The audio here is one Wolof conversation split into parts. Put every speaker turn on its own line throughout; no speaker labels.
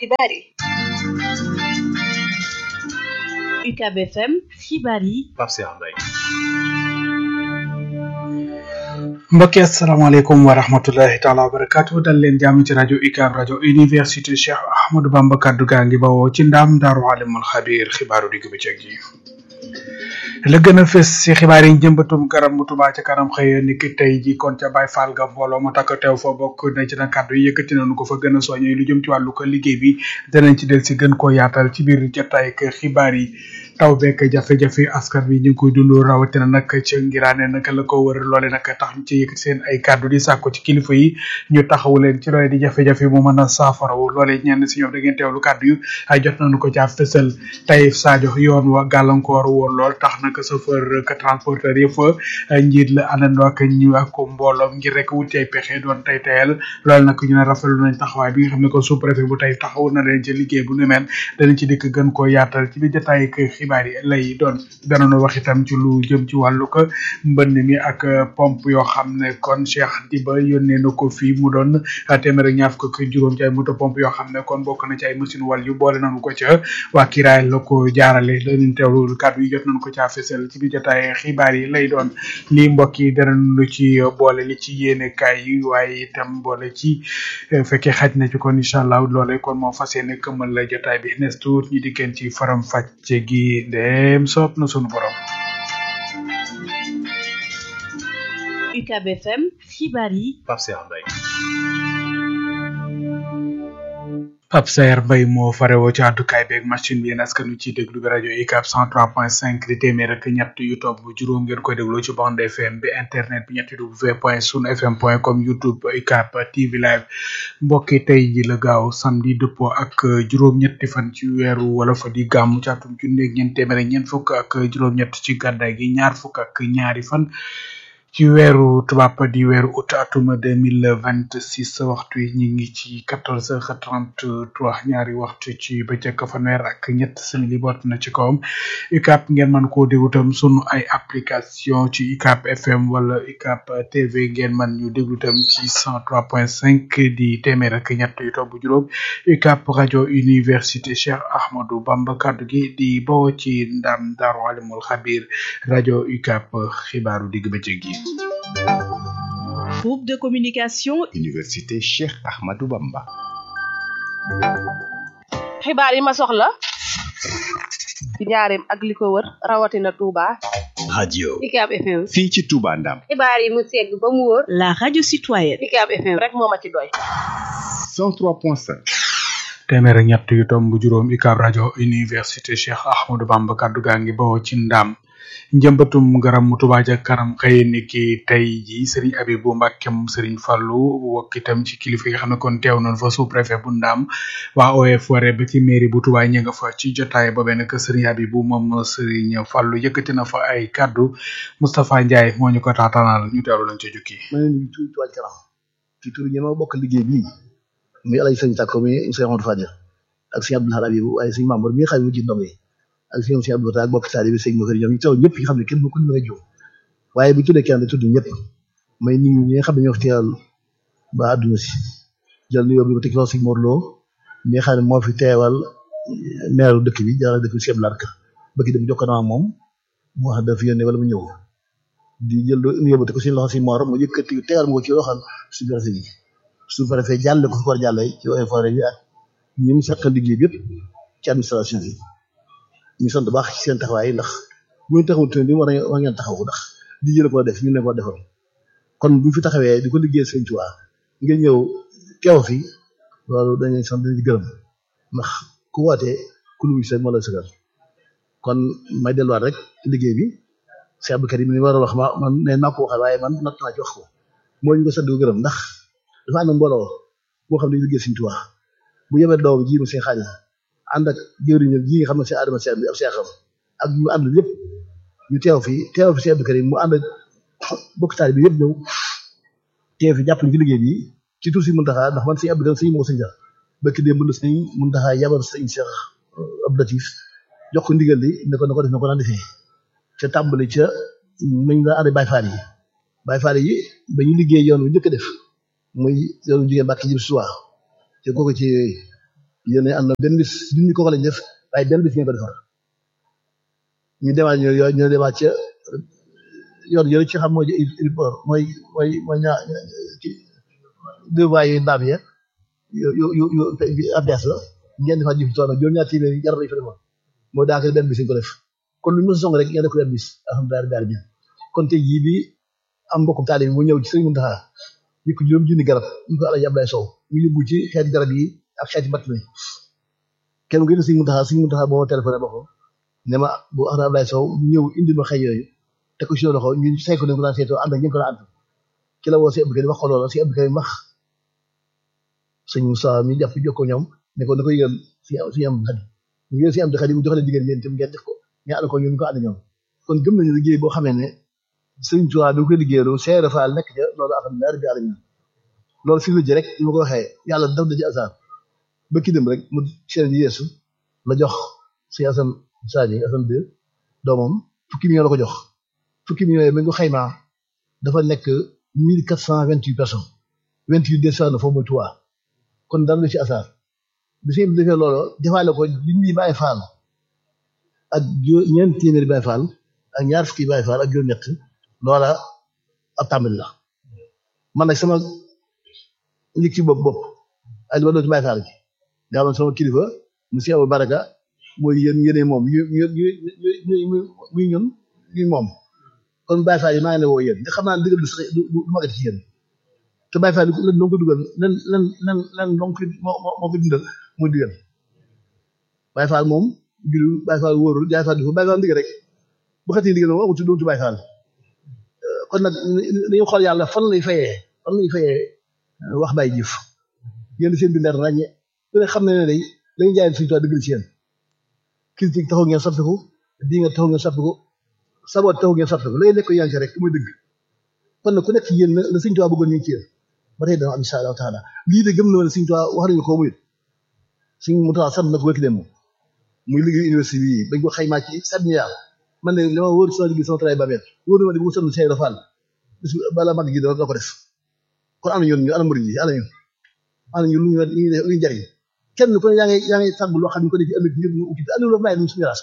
xibaar yi
UCAB FM xibaar yi
Pape Cheikh Mbaye
mbokki asalaamaaleykum wa rahmatullahi taala wa barakatu dal leen jàmm ci rajo UCAB rajo université Cheikh Ahmadou Bamba kaddu gaa ngi bawoo ci ndaam daaru alimul xabir xibaaru digg bëccëg yi la gën a fës ci xibaar yi njëmbatum garab mu Touba ca kanam xëy ni ki tey ji kon ca Baye Fall ga mbooloo mu takk teew fa bokk na ci na kàddu yi yëkkati nañu ko fa gën a soññee lu jëm ci wàllu ko liggéey bi danañ ci del si gën koo yaatal ci biir jotaay ak xibaar yi taw bekk jafe-jafe askan bi ñu ngi koy dund rawatina nag ca ngiraane nag la ko wër loole nag tax ñu ci yëkkati seen ay kàddu di sàkku ci kilifa yi ñu taxawu leen ci loole di jafe-jafe mu mën a saafarawu loole ñenn si ñoom da ngeen teewlu kàddu yu ay jot nañu ko caa fësal Taïf Sadio yoon wa gàllankoor woon lool tax nag chauffeur ka transporteur yëpp njiit la àndandoo ak ñu ak mbooloom ngir rek wuti ay pexe doon tay tayal loolu nag ñu ne rafetlu nañ taxawaay bi nga xam ne ko sous préfet bu Taïf taxawu na leen ci liggéey bu nu mel danañ ci dikk gën koo yaatal ci biir jotaay ak xibaar yi lay doon danañu wax itam ci lu jëm ci wàllu ko mbënn mi ak pompe yoo xam ne kon Cheikh Diba yónnee na ko fii mu doon téeméer ak ñaar fukk ak juróom ci ay moto pompe yoo xam ne kon bokk na ci ay machine wal yu boole nañu ko ca waa kiraay la ko jaarale dañu teewlu kàddu yi jot nañu ko caa fësal ci biir jotaay xibaar yi lay doon lii mbokk yi danañu ci boole li ci yéene kaay yi waaye itam boole ci fekkee xaj na ci kon incha allah loole kon moo fas yéene këmmal la jotaay bi nes tuut ñi dikkeen ci faram fàcce gi ndéem soob na sunu borom
UCAB FM xibaar yi
Pape Cheikh Mbaye
Pape Sayer Mbaye moo farewoo ci àddukaay beeg machine bi yéen askan wi ciy déglu bi rajo UCAB 103.5 di téeméer ak ñett yu topp juróom ngeen koy déglu ci bande FM bi internet bi ñetti w point sun fm point com youtube UCAB TV live mbokki tey ji la gaaw samedi dëppoo ak juróom-ñetti fan ci weeru wala fa di gàmmu ci atum junni ak ñeent téeméer ak ñeent fukk ak juróom-ñett ci gàddaay gi ñaar fukk ak ñaari fan ci weeru tubaab di weeru août atuma deux mille vingt six waxtu yi ñu ngi ci quatorze heures trente trois ñaari waxtu ci bëccëg fanweer ak ñett simili boot na ci kawam UCAB ngeen mën koo déglu tam sunu ay application ci UCAB FM wala UCAB TV ngeen mën ñu déglu tam ci cent trois point cinq di téeméer ak ñett yu topp juróom UCAB rajo université Cheikh Ahmadou Bamba kaddu gi di bawoo ci ndam Daaru Alimul Xabir rajo UCAB xibaaru digg bëccëg gi.
groupe de communication
Université Cheikh Ahmadou Bamba.
xibaar yi ma soxla ci njaareem ak li ko wër rawatina Touba.
radio
UCAB FM.
fii ci Touba Ndam.
xibaar yi mu segg ba mu wóor.
la radio citoyenne
UCAB FM rek moo ma ci doy.
103.5.
téeméer ak ñett yu tomb juróom UCAB rajo université Cheikh Ahmadou Bamba kaddu gaa ngi bawoo ci ndam. njëmbatum garam mu Touba ca kanam xëy ni ki tey ji Serigne Abibou Mbacke moom Serigne Fallou wokk itam ci kilifa yi nga xam ne kon teew nañ fa sous préfet bu Ndam waa OF waree ba ci mairie bu Touba ña nga fa ci jotaay boobee nag Serigne Abibou moom Serigne Fallou yëkkati na fa ay kaddu Moustapha Ndiaye moo ñu ko taataanal ñu teewlu lañ ca jukki.
ma ne nii tuuti Touba ca kanam ci tur ñi ma bokk liggéey bii muy El Hadj Sëñ Sakko mi Sëñ Amadou Fadil ak Sëñ Abdoul Ahad Abibou waaye Sëñ Mamour mi nga xam ne mu ji ndongo yi ak sëñ Cheikh Abdou ak bokk taalibe sëñ Mokar ñoom ñu taw ñëpp yi xam ne kenn ku ñu mën a jóg waaye bu tuddee kenn tudd ñëpp may nit ñi nga xam ne ñoo fi teewal ba àdduna si jël nuyoo bi ba teg loxo sëñ Mor Lo mi nga xam ne moo fi teewal meeru dëkk bi jàll dëkk bi Cheikh Larka bëgg dem jokkoo na moom mu wax dafa yónnee wala mu ñëw di jël nuyoo ba teg ko sëñ loxo sëñ Mor mu yëkkati teewal mu ko ci loxal su préfet bi su préfet jàlle ko fi war jàlle ci OFR bi ak ñi mu seqal liggéey bi yëpp ci administration bi ñu sant baax ci seen taxawaay ndax bu ñu taxawul tamit war war ngeen taxaw ndax di jël ko def ñu ne ko defal kon bu fi taxawee di ko liggéey sëñ Tuubaa ngeen ñëw teew fi loolu dañuy sant dañuy gërëm ndax ku wootee ku lu seen moo la sëgal kon may delluwaat rek ci liggéey bi Cheikh Abdou Karim ni war a wax ma man ne naa ko waxal waaye man natt naa ci wax ko moo ñu ko sant gërëm ndax dafa ànd mbooloo boo xam ne dañuy liggéey sëñ Tuubaa bu yebee doom ji mu seen xaalis ànd ak jëwriñam ji nga xam ne si Adama Sène bi ab seexam ak ñu ànd lépp ñu teew fi teew fi Cheikh Abdou Karim mu ànd ak bokk taal bi yëpp ñëw teew fi jàppale ci liggéey bi ci tur si Muntaxa ndax man sëñ Abdou Karim sëñ moo sëñ sax bëkk démb la sëñ Muntaxa yabal sëñ Cheikh Abdou Latif jox ko ndigal li ne ko na ko def na ko daan defee ca tàmbali ca nañ la ànd Baay Faal yi Baay Faal yi ba ñu liggéey yoon wu njëkk a def muy yoonu jigéen Mbàkke jëm suwa te kooku ci yéen a ànd na benn bis junni kooku lañ def waaye benn bis ngeen ko defar ñu demaat ñu yo ñu demaat ca yoon yooyu ci xam mooy ilport mooy mooy mooy ñaa ci deux voies yu ndaam ya yu yu yu yu abdes la ngeen defaat ñu fi toog nag juróom-ñaar téeméer yi jar nañ fa defoon moo daanaka benn bis ñu ko def kon lu ñu mos a song rek ngeen def ko benn bis alhamdulilah rabbil alamin kon tey jii bi am mbokkum taalibe bi mu ñëw ci Sëriñ Muntaxa yëkk juróom junni garab ñu ko Alaaji Ablaye Sow mu yóbbu ci xeeti garab yi ak xeeti mbatt mi kenn gën a Sëriñ Muntaxa Sëriñ Muntaxa boo ma téléphoné ba ko ne ma bu Alaaji Ablaye Sow ñëw indi ma xëy yooyu te ko ci loxo ñu sayko ne ko daan seetoo ànd ak ñëpp ko daan ànd ci la woo si Abdou Karim wax ko loola si Abdou Karim wax sëñ Moussa mi jàpp jokkoo ñoom ne ko na ko yëgal si si am xadi mu yëgal si am xadi mu jox leen digal yéen itam ngeen def ko ñu ànd ko ñun ñu ko ànd ñoom kon gëm nañu liggéey boo xamee ne sëñ Tuubaa bi ko liggéeyaloo Seere Faal nekk ca loolu alhamdulilah rabbil alamin loolu fi mu ji rek ni ma ko waxee yàlla daf da ci asaar ba ki dem rek mu seen ji yeesu la jox si Asan Sadio Asan deux doomam fukki million la ko jox fukki millions yi ba nga ko xaymaa dafa nekk mille quatre cent vingt huit personnes vingt huit deux cent na foofu mooy Tuubaa kon dara lu ci asaar bi fi defee loolu defaale ko junni Baay Faal ak juróom ñeent téeméeri Baay Faal ak ñaar fukki Baay Faal ak juróom-ñett loola ab tàmbali la man nag sama nit ci bopp bopp ay li ma doon ci Baay Faal gi daa man sama kilifa monsieur Abou Baraka mooy yéen yéene moom ñu ñu ñu ñu muy ñun ñu moom kon Baay Faal yi maa ngi ne woo yéen nga xam naa ne dëgg du sax du du magati ci yéen te Baay Faal lan loo ko dugal lan lan lan lan loo ko moo moo ko dundal muy digal Baay Faal moom biru Baay Faal wóorul Baay Faal di ko Baay Faal ndigal rek bu xasee ndigal moom amul ci Baay Faal kon nag dañu xool yàlla fan lay fayee fan lay fayee wax bay jëf yéen seen bi leer ràññe ku ne xam ne ne day dañuy jaay suñu toit dëgg ci yéen critique taxaw ngeen soppiku di nga taxaw ngeen soppiku saboot taxaw ngeen soppiku lay nekk yaa ngi ci rek mooy dëgg kon nag ku nekk ci yéen la Sëriñ Tuubaa bëggoon ñu ngi ci yéen ba tey dana am insha allahu taala lii de gëm na ne Sëriñ Tuubaa wax nañu ko muy suñ mu tax sant na ko wékk dem muy liggéey université bi bañ ko xaymaa ci sept milliards man de li ma wóor sama liggéey sama travail ba mel wóor na ma di bu sonn Cheikh Fall bis bala mag gi dana ko def kon ana ñun ñu ana murid yi ana ñun ana ñun lu ñu lu ñu jariñ kenn ku ne yaa ngi yaa ngi sàgg loo xam ne ko def ci ëllëg ngir ñu ukki te ëllëg loolu may ñu suñu raas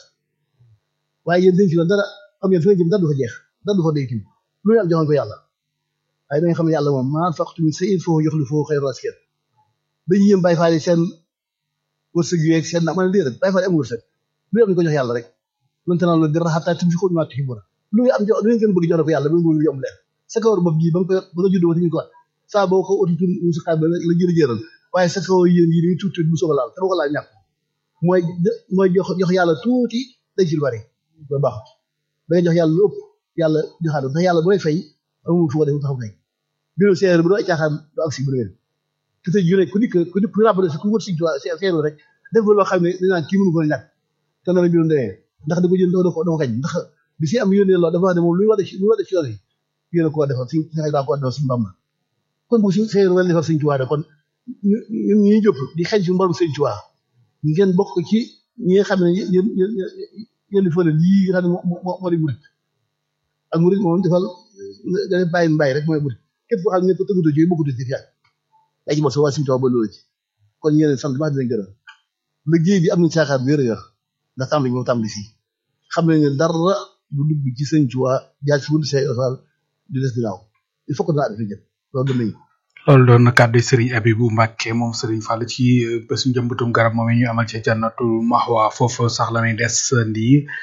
waaye yéen denc la dara xam ngeen fi ngeen jëm dara du fa jeex dara du fa day kim lu ñu am joxoon ko yàlla waaye da nga xam ne yàlla moom maa faqtu min shay'in fa huwa yukhlifuhu khayran raasiqiin dañuy yëm Baay Faal yi seen wërsëg yeeg seen na man déedéet Baay Faal yi amul wërsëg lu am ñu ko jox yàlla rek lan tanaalu birra hattaa tunfiqu mimmaa tuhibbuun lu ngeen am jox lu ngeen gën bëgg jox ko yàlla ba mu yomb leen sa kawar bopp gi ba nga ko ba nga juddoo ñu ko saa boo ko uti tur mu sa xaar ba la jëri jëral waaye sa kawar yéen yi ni tuuti tuuti bu soog a laal te boo ko laal ñàkk mooy mooy jox jox yàlla tuuti day ci lu bari ba baax da nga jox yàlla lu ëpp yàlla joxaat ndax yàlla bu lay fay amul fu ko def taxaw fay biir seer bu doo ay caaxaan du ak si bu déwén te tey jii ku dikk ku dikk rappelé ku wër si seeru rek def loo xam ne dañ naan kii mënu ko ñàkk te noonu mbirum demee ndax da ko jël da ko da ko kañ ndax bi si am yónnee loolu dafa wax ne moom luy war a ci luy war a ci yoon yi yéen a ko defal si si xëy daa ko defal suñu Bamba kon bu si seeru wala defal suñu Tuubaa kon ñun ñuy jóg di xëy si mborom suñu Tuubaa ngeen bokk ci ñi nga xam ne yéen yéen yéen di fële lii nga xam ne moo moo moo di murit ak murit moom defal nga def bàyyi bàyyi rek mooy murit képp koo xam ne ko tëggatu ci bokkatu ci fiyaat yaa ci mos a waa suñu Tuubaa ba loolu ci kon yéen sant baax dinañ gërëm liggéey bi am nañ saakaar bu wér a ndax tàmbali moom tàmbali fii xam nañ ne dara du dugg ci sëñ Tuubaa jaar ci wundu Seex Faal di des ginnaaw il faut que dinaa def jëm loolu gëm nañu
loolu doon na kàddu Serigne Abibou Mbacke moom Serigne Fall ci bésu njëmbatum garab moom ñu amal ci jannatu Mahwa foofu sax la ñuy des ndi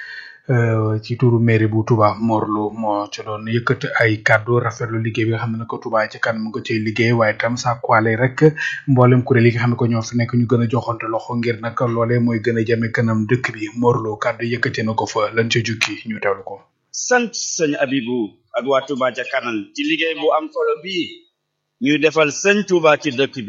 ci turu mairie bu Touba Morlo moo ci doon yëkkati ay kàddu rafetlu liggéey bi nga xam ne ko Touba ci kan mu ngi ko ciy liggéey waaye tam sàkkuwaale rek mboolem kuréel yi nga xam ne ko ñoo fi nekk ñu gën a joxante loxo ngir nag loolee mooy gën a jëme kanam dëkk bi Morlo kàddu yëkkati na ko fa lañ ca jukki ñu teewlu ko.
sant sëñ Abibou ak waa Touba ca kanam ci liggéey bu am solo bii ñuy defal sëñ Touba ci dëkk bi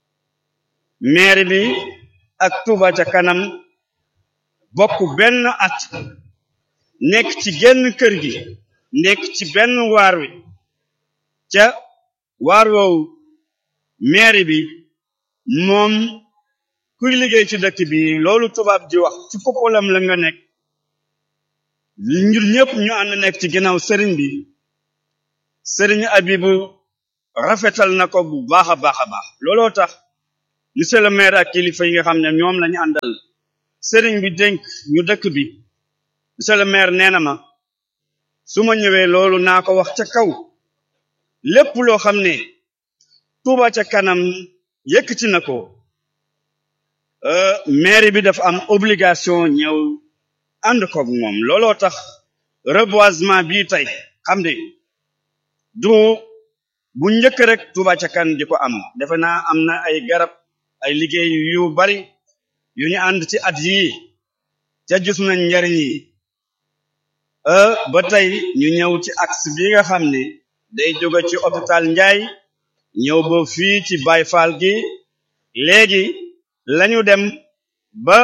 maire bi ak Touba ca kanam bokk benn at nekk ci genn kër gi nekk ci benn waar wi ca waar woowu maire bi moom kuy liggéey ci dëkk bi loolu tubaab di wax ci popolam la nga nekk ñun ñëpp ñu ànd nekk ci ginnaaw sëriñ bi sëriñ Abibu rafetal na ko bu baax a baax a baax looloo tax monsieur le maire ak kilifa yi nga xam ne ñoom lañu àndal sëriñ bi dénk ñu dëkk bi monsieur le maire nee na ma su ma ñëwee loolu naa ko wax ca kaw lépp loo xam ne Touba ca kanam yëkkati na ko euh, mairie bi dafa am obligation ñëw ànd koog moom looloo tax reboisement bii tey xam ne du bu njëkk rek Touba ca kan di ko am defe naa am na ay garab ay liggéey yu bari yu ñu ànd ci at yii ca gis nañ njariñ yi euh ba tey ñu ñëw ci axe bi nga xam ne day jóge ci hôpital Njaay ñëw ba fii ci Baye Fall gi léegi lañu dem ba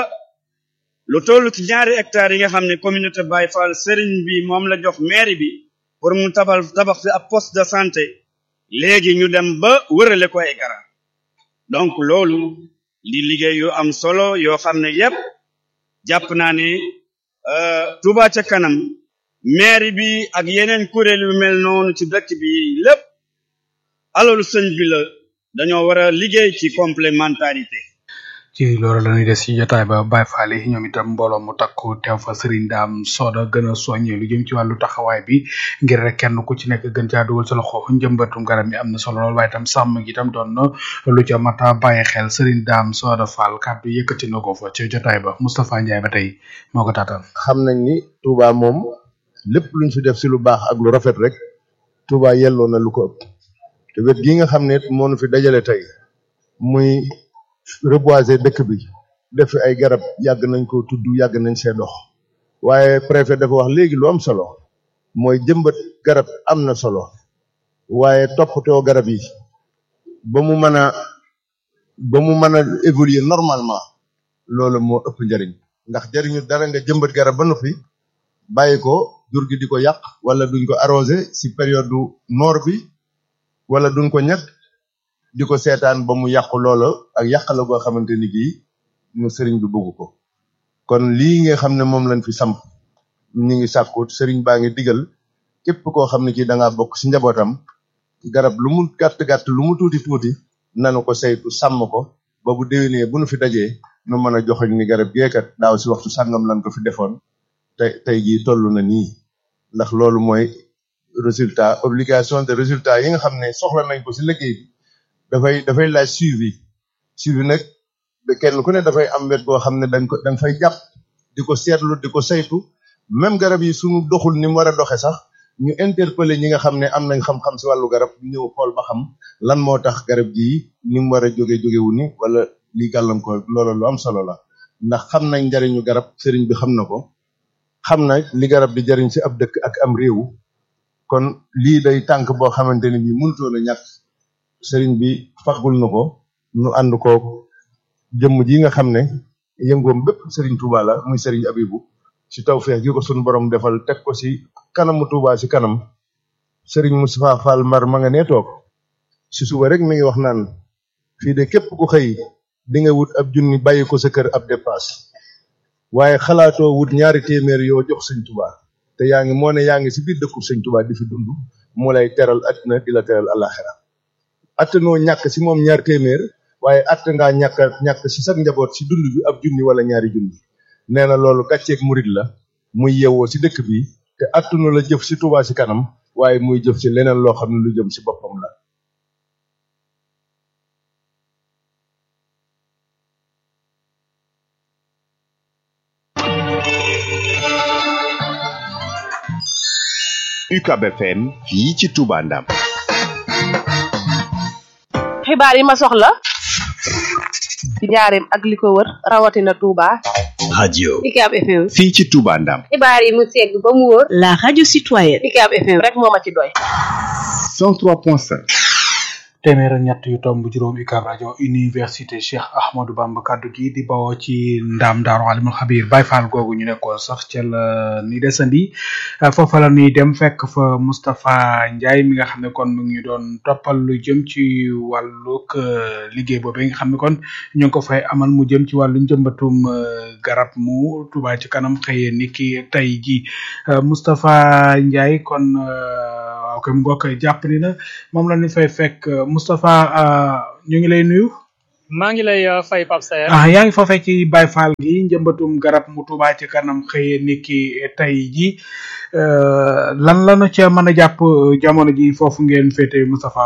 lu toll ci ñaari hectares yi nga xam ne communauté Baye Fall sëriñ bi moom la jox mairie bi pour mu tabal tabax fi ab poste de santé léegi ñu dem ba wërale ko ay garab donc loolu li liggéey yu am solo yoo xam ne yépp jàpp naa ne euh, Touba ca kanam mairie bi ak yeneen kuréel yu mel noonu ci dëkk bi lépp alalu sëñ bi la dañoo war a liggéey ci complémentarité
ci loolu la ñuy des ci jotaay ba Baye Fall yi ñoom itam mbooloo mu takku teew fa Serigne Dame Soda gën a soññee lu jëm ci wàllu taxawaay bi ngir rek kenn ku ci nekk gën caa dugal sa loxo njëmbatum garab mi am na solo lool waaye itam sàmm gi itam doon na lu ca mata bàyyi xel Serigne Dame Soda Fall kàddu yëkkati na ko fa ci jotaay ba Moustapha Ndiaye ba tey moo ko taataan.
xam nañ ni Touba moom lépp luñ fi def si lu baax ak lu rafet rek Touba yelloo na lu ko ëpp te wet gi nga xam ne moo nu fi dajale tey muy reboiser dëkk bi def fi ay garab yàgg nañ ko tudd yàgg nañ see dox waaye préfet dafa wax léegi lu am solo mooy jëmbat garab am na solo waaye toppatoo garab yi ba mu mën a ba mu mën a évoluer normalement loolu moo ëpp njariñ ndax jariñu dara nga jëmbat garab ba noppi bàyyi ko jur gi di ko yàq wala duñ ko arrosé si période du noor bi wala duñ ko ñag di ko seetaan ba mu yàqu loola ak yàq la goo xamante ni gii ñu sëriñ bi bëgg ko kon lii nga xam ne moom lañ fi samp ñu ngi sàkku sëriñ baa ngi digal képp koo xam ne kii da ngaa bokk si njabootam garab lu mu gàtt gàtt lu mu tuuti tuuti nanu ko saytu sàmm ko ba bu déwénee bu nu fi dajee nu mën a joxoñ ni garab geekat daaw si waxtu sàngam lañ ko fi defoon tey tey jii toll na nii ndax loolu mooy résultat obligation de résultat yi nga xam ne soxla nañ ko si liggéey bi dafay dafay laaj suivi suivi nag de kenn ku ne dafay am wet boo xam ne dañ ko dañ fay jàpp di ko seetlu di ko saytu même garab yi suñu doxul ni mu war a doxe sax ñu interpeller ñi nga xam ne am nañ xam-xam si wàllu garab ñu ñëw xool ba xam lan moo tax garab gii ni mu war a jóge jógewu ni wala lii gàllankoor loolu lu am solo la ndax xam nañ njariñu garab sëriñ bi xam na ko xam na li garab di jariñ si ab dëkk ak am réew kon lii day tànk boo xamante ne bii mënutoon a ñàkk sëriñ bi faggul na ko nu ànd ko jëmm ji nga xam ne yëngoom bépp sëriñ Touba la muy sëriñ Abibu ci tawfeex gi ko sunu borom defal teg ko ci kanamu Touba ci kanam sëriñ Moustapha Fall Mar ma nga nee toog ci suba rek mi ngi wax naan fii de képp ku xëy di nga wut ab junni bàyyi ko sa kër ab dépasse waaye xalaatoo wut ñaari téeméer yoo jox sëñ Touba te yaa ngi moo ne yaa ngi ci biir dëkku sëñ Touba di fi dund moo lay teral àddina di la teral alaxira attanoo ñàkk ci moom ñaar téeméer waaye att ngaa ñàkk ñàkk ci sa njaboot ci dund bi ab junni wala ñaari junni nee na loolu gàcceeg murit la muy yewoo ci dëkk bi te attunu la jëf ci Touba ci kanam waaye muy jëf ci leneen loo xam ne lu jëm ci boppam la
UCAB FM fii ci Touba Ndam
xibaar yi ma soxla ci njaareem ak li ko wër rawatina Touba.
radio
UCAB FM.
fii ci Touba Ndam
xibaar yi mu segg ba mu wóor. la radio citoyenne. UCAB FM.
rek moo ma ci doy.
103.5
téeméer ak ñett yu tomb juróom UCAB rajo université Cheikh Ahmadou Bamba kaddu gi di bawoo ci ndaam daaru alimul xabir Baye Fall googu ñu nekkoon sax ca la ni desandi foofa la ñuy dem fekk fa Moustapha Ndiaye mi nga xam ne kon mu ngi doon toppal lu jëm ci wàllug liggéey boobu nga xam ne kon ñu ngi ko fay amal mu jëm ci wàllu njëmbatum garab mu Touba ci kanam xëyee ni ki tey ji Moustapha Ndiaye kon waaw kay mu ngoog jàpp ni na moom la ñu fay fekk Moustapha ñu ngi lay nuyu.
maa ngi lay uh, fay Pape Saer
ah yaa ngi foofee ci Baye Fall gi njëmbatum garab mu Touba ci kanam xëye niki tey ji lan lanu ca mën a jàpp jamono ji foofu ngeen féete Moustapha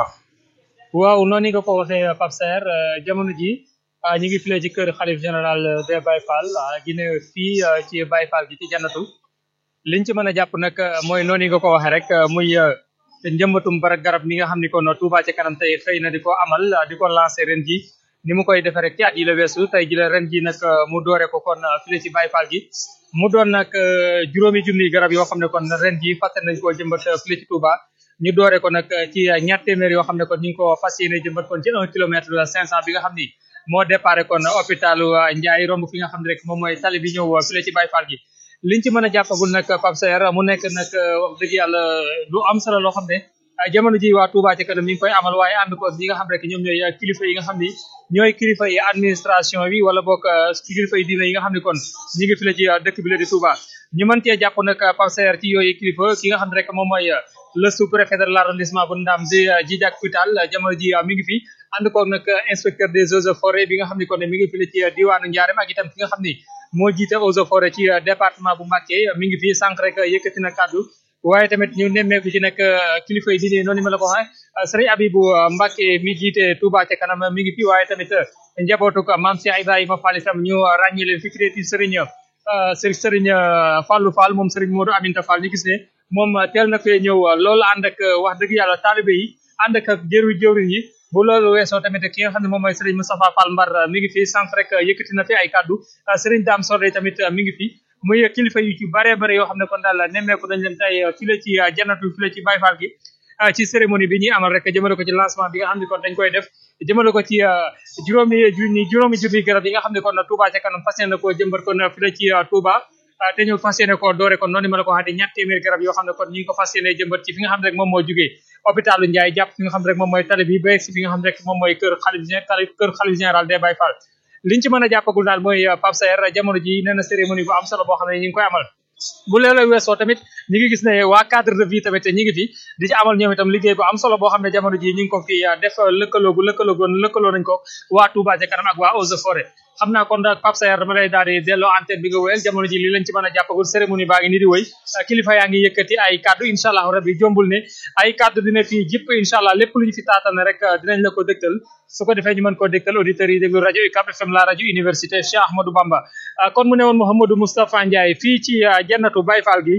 waaw noonu nga ko waxee Pape Saer jamono ji ñu ngi file ci kër xalif général des Baye Fall gi ne fii ci Baye Fall gi ci jannatu liñ ci mën a jàpp nag mooy noonu nga ko waxee rek muy njëmbatum bara garab mi nga xam ni kon Touba ci kanam tey xëy na di ko amal di ko lancé ren ji ni mu koy defee rek ci at yi la weesu tey ji la ren ji nag mu doore ko kon file ci Baye Fall gi mu doon nag juróomi junniy garab yoo xam ne kon ren ji fàtte nañ koo jëmbat file ci Touba ñu doore ko nag ci ñaar téeméer yoo xam ne kon ñu ngi ko fas yéene jëmbat kon ci un kilomètre cinq cent bi nga xam ni moo déparé kon hôpitalu Ndiaye romb fi nga xam ne rek moom mooy tali bi ñëw file ci Baye Fall gi liñ ci mën a jàppagul nag Pape Saer mu nekk nag wax dëgg yàlla lu am solo loo xam ne jamono ji waa Touba ci kanam mi ngi koy amal waaye ànd ko ñi nga xam rek ñoom ñooy kilifa yi nga xam ni ñooy kilifa yi administration bi wala boog kilifa yi diina yi nga xam ne kon ñi ngi file ci dëkk bi la di Touba ñu mën cee jàpp nag Pape Saer ci yooyu kilifa ki nga xam ne rek moom mooy le sous-préfet de l'arrondissement bu Ndam di Djidjack Putal jamono ji mi ngi fi ànd koog nag inspecteur des eaux et forêts bi nga xam ne kon mi ngi file ci diwaanu Ndiarème ak itam ki nga xam ni moo jiite eaux et forêts ci département bu Mbacké mi ngi fi sànq rek yëkkati na kàddu waaye tamit ñu nemmeeku ci nag kilifa yi diine noonu ma la ko waxee sëriñ Abibou Mbacké mi jiite Touba ca kanam mi ngi fi waaye tamit njabootu ko maam Cheikh Ibrahima Fall itam ñu ràññee leen fi ki ci sëriñ sëriñ sëriñ Fallou Fall moom sëriñ Modou Aminta Fall ñu gis ne moom teel na fee ñëw loolu ànd ak wax dëgg yàlla taalibe yi ànd ak jëru jëwriñ yi bu loolu weesoo tamit ki nga xam ne moom mooy Serigne Moustapha Fall Mbar mi ngi fi sànq rek yëkkati na fi ay kaddu Serigne Dame Sordé tamit mi ngi fi muy kilifa yu ci bare bare yoo xam ne kon daal nemmeeku dañ leen tey file ci jannatu file ci Baye Fall gi ci cérémonie bi ñuy amal rek jëmale ko ci lancement bi nga xam ne kon dañ koy def jëmale ko ci juróomi junni juróomi junni garab yi nga xam ne kon Touba ca kanam fas yéene ko jëmbat kon file ci Touba te ñu fas yéene ko doore kon noonu ma la ko waxee ñett téeméer garab yoo xam ne kon ñu ngi ko fas yéene jëmbat ci fi nga xam ne rek moom moo jugee hôpitalu Ndiaye jàpp fi nga xam ne rek moom mooy tali bi ba si fi nga xam ne rek moom mooy kër xalif kër xalif général des Baye Fall liñ ci mën a jàppagul daal mooy Pape Saer jamono ji nee na cérémonie bu am solo boo xam ne ñu ngi koy amal bu leela weesoo tamit ñi ngi gis ne waa cadre de vie tamit ñi ngi fi di ci amal ñoom itam liggéey bu am solo boo xam ne jamono ji ñu ngi ko fi def lëkkaloo gu lëkkaloo gu lëkkaloo nañ ko waa Touba ca kanam ak waa Eaux et Forêts xam naa kon daal Pape Saer dama lay daal di delloo antenne bi nga wéyal jamono ji li lañ ci mën a jàppagul cérémonie baa ngi ni di wéy kilifa yaa ngi yëkkati ay kaddu incha allah rabbi jombul ne ay kaddu dina fi jëpp incha allah lépp lu ñu fi taatane rek dinañ la ko dëgtal su ko defee ñu mën koo dëgtal auditeurs yi déglu rajo UCAB FM la rajo université Cheikh Ahmadou Bamba kon mu ne woon Mouhamadou Moustapha Ndiaye fii ci jannatu Baye Fall gi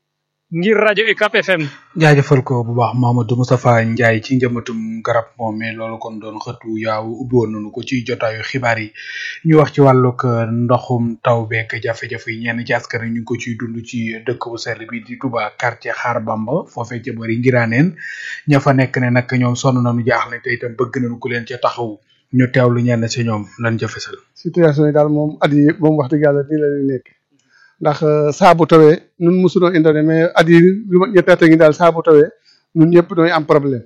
ngir rajo UCAB FM
jaajëfal ko bu baax Mamadou Moustapha Ndiaye ci njëmbatum garab moom mais loolu kon doon xëtu yaaw ubbi woon nañu ko ci jotaayu xibaar yi ñu wax ci wàllug ndoxum taw beek jafe-jafe yi ñenn ci askan ñu ngi ko ciy dund ci dëkk bu sell bi di Touba quartier Xaar Bamba foofee ca bari ngiraaneen ña fa nekk ne nag ñoom sonn nañu jaaxle te itam bëgg nañu ku leen ca taxaw ñu teewlu ñenn ci ñoom lan jëfesal
situation yi daal moom at yi moom wax dëgg yàlla nii la ñuy nekk ndax saa bu tawee nun mosunoo indone mais at yi lu ma ñetti at a ngi daal saa bu tawee ñun ñëpp doy am problème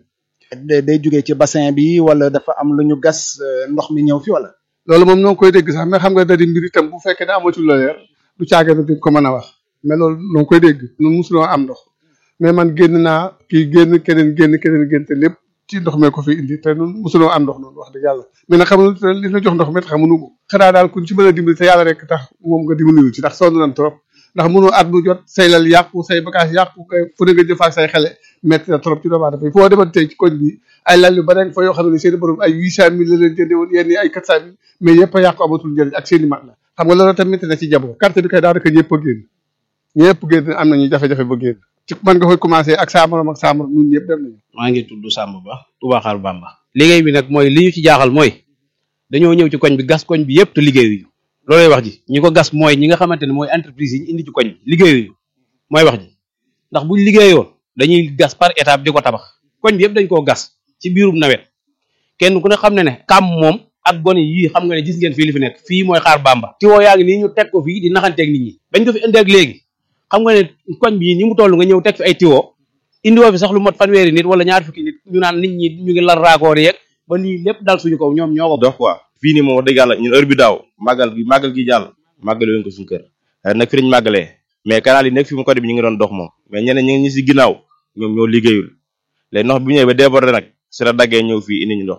day jógee ci bassin bi wala dafa am lu ñu gas ndox mi ñëw fi wala
loolu moom noo ngi koy dégg sax mais xam nga da di mbir itam bu fekkee ne amatul la leer du caage na duñ ko mën a wax mais loolu noo ngi koy dégg ñun mosunoo am ndox mais man génn naa kii génn keneen génn keneen génn te lépp ci ndox mee ko fi indi te ñun mosunoo am ndox noonu wax dëgg yàlla mais nag xamuñu li la jox ndox mi xamuñu ko xanaa daal kuñ ci mën a dimbali te yàlla rek tax moom nga dimbali ci ndax sonn nañ trop ndax mënoo at bu jot say lal yàqu say bagage yàqu fu ne nga jëfaak say xele metti na trop ci doomu aadama foo demoon tey ci koñ bi ay lal yu bare fa yoo xam ne seen borom ay huit cent mille la leen jënde woon yenn ay quatre cent mille mais yëpp a yàqu amatul njëriñ ak seen i mat la xam nga loolu tamit na ci jabo carte bi kay daanaka ñëpp a génn ñëpp génn am nañu jafe-jafe ba génn ci man nga koy commencé ak saa morom ak saa morom ñun ñëpp dem nañu
maa ngi tudd Samba Ba Touba Xaar Bamba liggéey bi nag mooy li ñu ci jaaxal mooy dañoo ñëw ci koñ bi gas koñ bi yëpp te liggéeyuñu loolay wax ji ñi ko gas mooy ñi nga xamante ne mooy entreprise yi ñu indi ci koñ bi liggéeyuñu mooy wax ji ndax buñ liggéeyoon dañuy gas par étape di ko tabax koñ bi yëpp dañ koo gas ci biirum nawet kenn ku ne xam ne ne kam moom ak gone yii xam nga ne gis ngeen fii li fi nekk fii mooy xaar bamba tiwoo yaa ngi nii ñu teg ko fii di naxanteeg nit ñi bañ ko fi indi ak léegi xam nga ne koñ bi ni mu toll nga ñëw teg fi ay tiwoo indiwoo fi sax lu mot fanweeri nit wala ñaar fukki nit ñu naan nit ñi ñu ngi lar raakoor yeeg ba lii lépp dal suñu kaw ñoom ñoo ko
dox quoi fii nii moom wax dëgg yàlla ñun heure bi daaw màggal gi màggal gi jàll màggale wuñ ko suñu kër nag fi lañ màggalee mais canal yi nekk fi mu côté bi ñu ngi doon dox moom mais ñeneen ñi ñi si ginnaaw ñoom ñoo liggéeyul léegi ndox bi ñëwee ba débordé nag si la daggee ñëw fii indi ñu ndox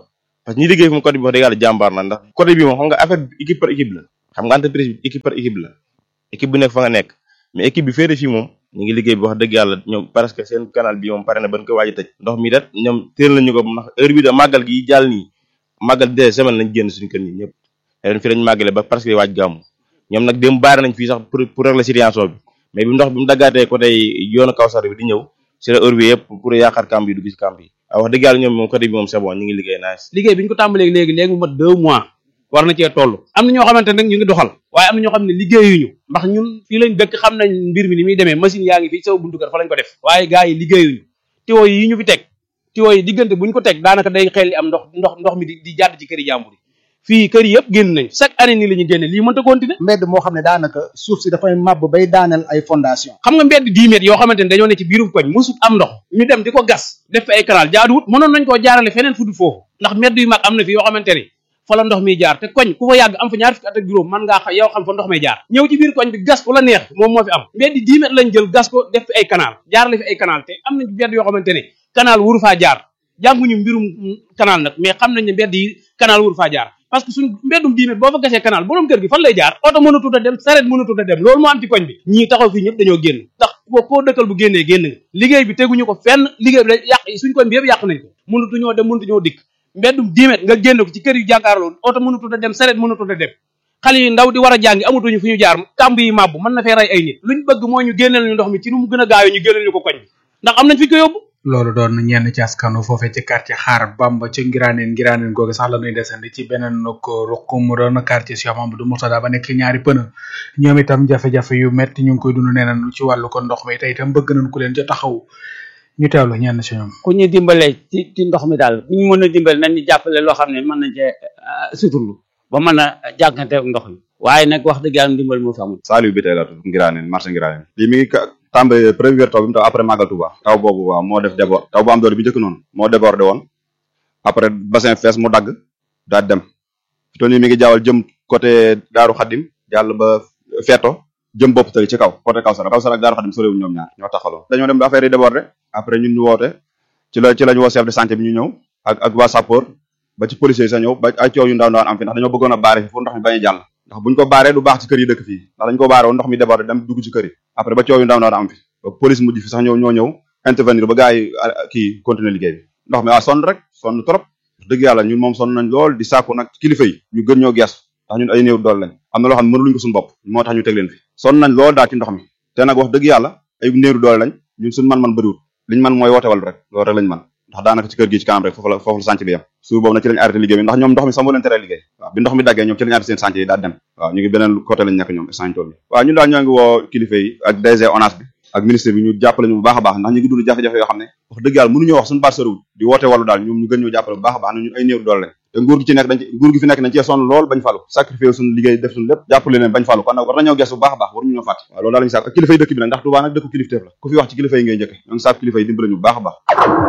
parce que ñi liggéey moom côté bi wax dëgg yàlla jàmbaar na ndax côté bi moom xam nga affaire bi équipe par équipe la xam nga entreprise bi équipe par équipe la équipe bu nekk fa nga nekk mais équipe bi féete fii moom ñu ngi liggéey bi wax dëgg yàlla ñoom parce que seen canal bi moom pare na ban ko waaj a tëj ndox mi dat ñoom teel nañu ko ndax heure bi da màggal gi jàll nii màggal des semaines lañ génn suñu kër ñi ñëpp ren fi lañ màggale ba presque waaj gàmmu ñoom nag dem baare nañ fii sax pour pour régler situation bi mais bi ndox bi mu daggaatee côté yoonu Kawsar bi di ñëw si la heure bi yëpp pour yaakaar camp yi dugg si camp yi waaw wax dëgg yàlla ñoom moom côté bi moom c'est bon ñu ngi liggéey nice
liggéey bi ñu ko tàmbalee léegi léegi mu mat deux mois war na cee toll am na ñoo xamante nag ñu ngi doxal waaye am na ñoo xam ne liggéeyuñu ndax ñun fii lañ dëkk xam nañ mbir mi ni muy demee machine yaa ngi fii sama buntu kër fa lañ ko def waaye gars yi liggéeyuñu tiwo yi ñu fi teg tiwo yi diggante buñ ko teg daanaka day xel am ndox ndox ndox mi di di jàdd ci këri jàmbur yi fii kër yëpp génn nañ chaque année nii la ñu génne lii mënta continuer
mbedd moo xam ne daanaka suuf si dafay màbb bay daaneel ay fondation
xam nga mbedd 10 mètres yoo xamante ne dañoo ne ci biirum koñ musut am ndox ñu dem di ko gas def fi ay canal jaaduwut mënoon nañ koo jaarale feneen fu dul foofu ndax mbedd yu mag am na fi yoo xamante ne fa la ndox miy jaar te koñ ku fa yàgg am fa ñaar fukki at ak juróom mën ngaa xam yow xam fa ndox may jaar ñëw ci biir koñ bi gas fu la neex moom moo fi am mbedd 10 mètres lañ jël gas ko def fi ay canal jaarale fi ay canal te am nañ mbedd yoo xamante ne canal wuru faa jaar jànguñu mbirum canal nag mais xam nañ ne mbedd yi canal wuru faa jaar parce que suñ mbeddum diine boo fa gasee canal borom kër gi fan lay jaar oto mënatut a dem saret mënatut a dem loolu moo am ci koñ bi ñii taxaw fii ñëpp dañoo génn ndax ko koo dëkkal bu génnee génn nga liggéey bi teguñu ko fenn liggéey bi da yàq suñ koñ bi yëpp yàq nañ ko mënatuñoo dem mënatuñoo dikk mbeddum diimet nga génn ko ci kër yu jàkkaarloo oto mënatut a dem saret mënatut a dem xale yi ndaw di war a jàngi amatuñu fu ñu jaar kàmb yi màbbu mën na fee rey ay nit luñ bëgg mooy ñu génneel ñu ndox mi ci nu mu gën a gaawee ñu génneel ñu ko koñ bi ndax am nañ fi ko yóbbu
loolu doon ñenn ci askanu foofee ci quartier xaar bamba ci ngiraaneen ngiraaneen googu sax la ñuy desandi ci beneen ko ruq mu doon quartier Cheikh Mamadou Mourtada ba nekk ñaari pëna ñoom itam jafe-jafe yu metti ñu ngi koy dund nee nañ ci wàllu ko ndox mi tey itam bëgg nañ ku leen ca taxaw ñu teewlu ñenn ci ñoom
ku ñu dimbale ci ci ndox mi daal bu ñu mën a dimbale nañ ñu jàppale loo xam ne mën nañ cee suturlu ba mën a jànkante ak ndox mi waaye nag wax dëgg yàlla dimbal moo fi amul
Saliou bi tey la tudd ngiraaneen marché ngiraaneen lii mi ngi tàmbali première taw bi mu taw après màggal Touba taw boobu waaw moo def débord taw bu am doole bi njëkk noonu moo débordé woon après bassin fees mu dagg daal dem fi toll nii mi ngi jaawal jëm côté Daaru Xadim jàll ba Feeto jëm bopp tali ci kaw côté Kawsara Kawsara ak Daaru Xadim sorewuñ ñoom ñaar ñoo taxaloo dañoo dem ba affaire yi débordé après ñun ñu woote ci la ci lañu woo chef de santé bi ñu ñëw ak ak waa sapeur ba ci policiers yi sa ñëw ba ay coow yu ndaw ndawaan am fi ndax dañoo bëggoon a baare fi fu ndox mi bañ a jàll ndax buñ ko baaree du baax ci kër yi dëkk fii ndax dañ ko baare woon ndox mi débordé dem dugg ci kër yi après ba coow yu ndaw ndawaan am fi ba police mujj fi sax ñëw ñoo ñëw intervenir ba gars yi kii continuer liggéey bi ndox mi waa sonn rek sonn trop dëgg yàlla ñun moom sonn nañ lool di sàkku nag kilifa yi ñu gën ñoo gees ndax ñun ay néew dool lañ am na loo xam ne mënuluñ ko suñu bopp moo tax ñu teg leen fi sonn nañ lool daal ci ndox mi te nag wax dëgg yàlla ay néew doole lañ ñun suñu man-man bëriwul liñ man mooy woote wal rek loolu rek lañ man ndax daanaka ci kër gi ci kanam rek foofu la foofu la sànc bi yem suur boobu nag ci lañ arrêté liggéey bi ndax ñoom ndox mi sax moo leen teree liggéey waaw bi ndox mi daggee ñoom ci lañ arrêté seen sànc yi daal dem waaw ñu ngi beneen côté lañ nekk ñoom sànc tool bi waaw ñun daal ñoo ngi woo kilifa yi ak DG ONAS bi ak ministre bi ñu jàppale ñu bu baax a baax ndax ñu ngi dund jafe-jafe yoo xam ne wax dëgg yàlla mënuñoo wax suñu baat soriwul di woote wàllu daal ñoom ñu gën ñoo jàppale bu baax a baax na ñun ay néew doole lañ te nguur gi ci nekk dañ ci nguur gi fi nekk dañ cee sonn lool bañ falu sacrifié suñu liggéey def suñu lépp jàppale leen bañ falu kon nag war nañoo gees bu baax a baax waruñu ñoo fàtte waaw loolu daal lañu sàkk ak kilifa yi dëkk bi nag ndax Touba nag dëkku kilifteef la ku fi wax ci kilifa yi ngay njëkke ñoo ngi sàkk kilifa yi dimbale ñu bu baax a baax